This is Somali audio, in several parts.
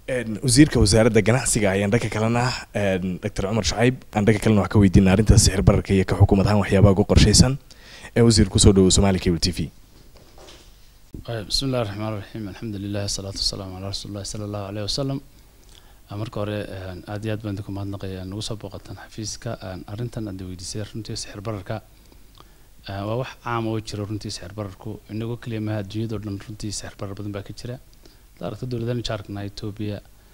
wasiirka wasaaradda ganacsiga ayaan dhanka kalena doctor cumar shacayb aan dhanka kalena wax ka weydiina arrinta sixir bararka iyo ka xukuumad ahaan waxyaabaha ugu qorshaysan ee wasiir kusoo dhawo somali cable t v bismi illahi raxmaan raxiim alxamdu lilah asalaatu wasalaamu calaa rasuuli llahi sala allahu aleyh wasalam marka hore aad iyo aad baan idinku mahadnaqaya nagu soo booqataan xafiiska arrintan aad weydiisay runtii sixir bararka waa wax caam oo jira runtii sixir bararku inagoo keliya maha adduunyadao dhan runtii sixir barar badan baa ka jira hadaad aragto dowladahan jaarkana etoobiya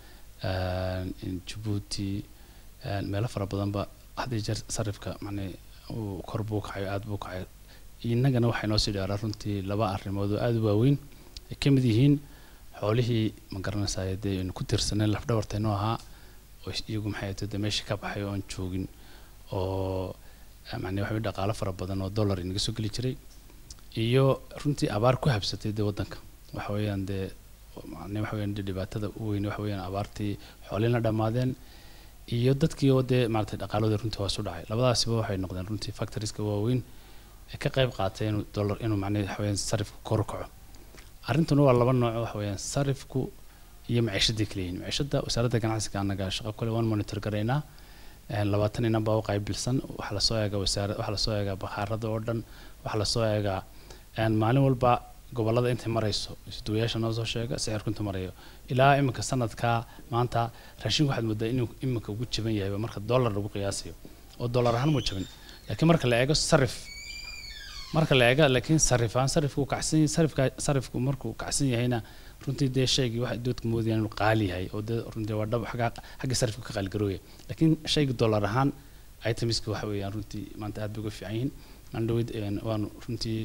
jabuuti meelo fara badanba haddii jeer sarifka macnaa uu kor buu kacayo aada buu kacayo innagana waxay noo sii dhaaraa runtii laba arrimood oo aada u waaweyn ay ka mid yihiin xoolihii ma garanaysaay dee aynu ku tiirsaneen lafdhabartaynoo ahaa oo iyagu maxay ahayd dee meesha ka baxay oo aan joogin oo macnaa waxa dhaqaalo fara badan oo dollar inaga soo geli jiray iyo runtii abaar ku habsatay dee waddanka waxa weeyaan dee macnaa waxa weeyaan dee dhibaatada u weyn waxa weeyaan abaartii xoolihina dhammaadeen iyo dadkii oo dee maaragtay dhaqaaladoodii runtii hoos u dhacay labadaasiba waxay noqdeen runtii factorieska waaweyn ee ka qayb qaatay inuu dollar inuu macnaa waxa weeyaan sarifku kor u kaco arrintuna waa laba nooc waxa weeyaan sarifku iyo maciishadii kala yihiin maciishada wasaaradda ganacsiga annaga shaqo kale waan monitor garaynaa labaatan inan baa u qaybilsan waxaa lasoo eegaa wasaara waxaa lasoo eegaa bakhaarada oo dhan waxaa lasoo eegaa maalin walba gobolada intay marayso isduwayaasha noo soo sheega sicirku inta marayo ilaa iminka sanadka maanta raashinku waxaad moodaa inuu iminka ugu jaban yahay marka dollar lagu qiyaasayo oo dollar ahaan mu jabin laakiin marka la eego sarif marka la eega laakiin sarif ahaan sarifku kacsan sarifka sarifku markuu kacsan yahayna runtii dee shaygii waxay doodka moodayaan inuu qaali yahay oo dee runtii waa dhab xagga xagga sarifka ka qaaligarooya laakiin shayga dollar ahaan itemiska waxa weeyaan runtii maanta aad bay uga fiican yihiin aan dhaweyd waanu runtii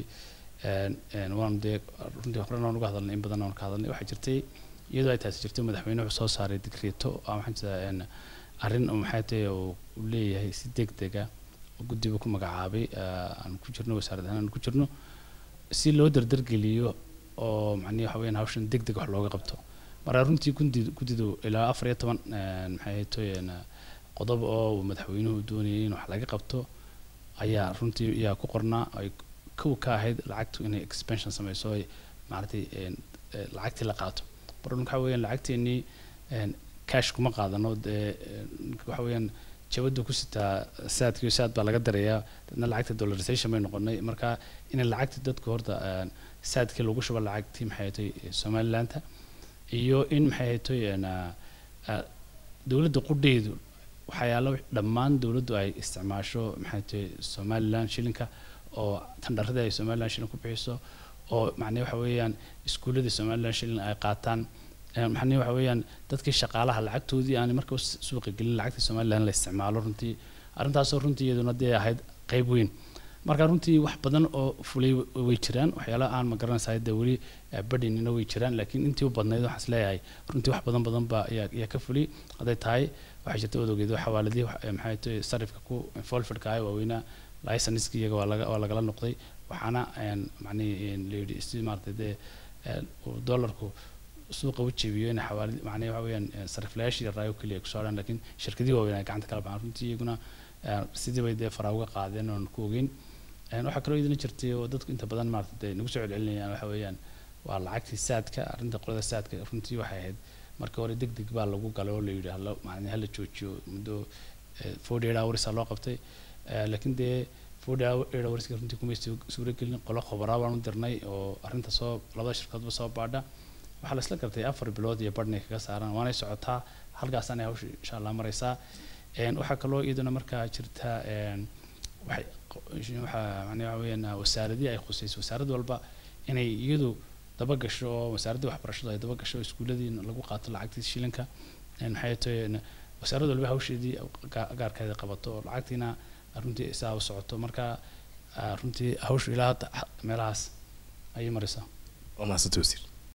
waanu dee runtii horena waan uga hadalnay in badan waan ka hadalnay waxaa jirtay iyadoo ay taasi jirtay madaxweyne wuxuu soo saaray digreeto waxaan jiraa arrin maxay tahay uu leeyahay si deg dega guddiba ku magacaabay aan ku jirno wasaarad ahaan aan ku jirno si loo dardargeliyo oo macnihi waxa weeyaan hawshan deg deg wax looga qabto marka runtii gundi guddidu ilaa afar iyo toban maxay toyeen qodob oo uu madaxweynuhu doonayay in wax laga qabto ayaa runtii ayaa ku qornaa ay kow ka ahayd lacagtu inay expansion sameyso ay maaragtay lacagtii la qaato marka waxa weeyaan lacagteennii cash kuma qaadano dee waxa weeyaan jabadu ku sitaa saadkii saad baa laga darayaa dadna lacagta dollarization bay noqonay marka in lacagta dadku horta saadkii lagu shubo lacagtii maxay tahay somalilandta iyo in maxay tahay dowladda qudheedu waxyaalo dhammaan dowladdu ay isticmaasho maxay tahay somaliland shilinka oo tandharadii ay somaliland shilin ku bixiso oo macnaa waxa weeyaan iskuulladii somaliland shilin ay qaataan maxani waxa weeyaan dadkii shaqaalaha lacagtoodii aan marka suuqa gelin lacagta somaliland la isticmaalo runtii arrintaasoo runtii iyaduna dee ahayd qayb weyn marka runtii wax badan oo fulay way jiraan waxyaala aan ma garanaysaa dee weli badhinina way jiraan laakiin intii u badnayd waxaan isleeyahay runtii wax badan badan baa ayaa ayaa ka fulay hadday tahay waxaa jirta odogeed xawaaladii maxay tahay sarifka ku folfidka ah waaweynaa licenskii iyaga waa laga waa lagala noqday waxaana macnihi la yidhi si maaragtay dee dollarku suuqa u jebiyo in xawaalid macnaha waxa weeyaan sariflayaashii yaraayo keliya ay kusoo hadhaan laakiin shirkadihii waaweyn ay gacanta kala baxaan runtii iyaguna sidii bay dee faraa uga qaadeen oon ku ogeyn waxaa kaloo idina jirtay oo dadku inta badan maarata dee nagu soo celcelinayaan waxa weeyaan waa lacagtii saadka arrinta qolada saadka runtii waxay ahayd marka hore deg deg baa lagu galay oo la yidhi hala macnaa hala joojiyo muddo forty eight hours aa loo qabtay laakiin dee forty eight hours runtii kumay suura gelin qolo khobaraa baan u dirnay oo arrinta soo labada shirkadoodba soo baadha waxaa la isla gartay afar bilood iyo badhnay kaga saaran waanay socotaa halkaasaanay hawsha insha allah maraysaa waxaa kaloo iyaduna markaa jirta waxay waxaa macnaa waxa weeyaan wasaaradii ay khusayso wasaarad walba inay iyadu daba gasho oo wasaaraddii waxbarashadu ay daba gasho iskuuladii lagu qaato lacagtii shilinka maxay tahay wasaarad walba hawsheedii gaarkeeda qabato oo lacagtiina runtii saa u socoto marka runtii hawshu ilaa meelahaas ayay maraysaa waa mahadsanti wasiir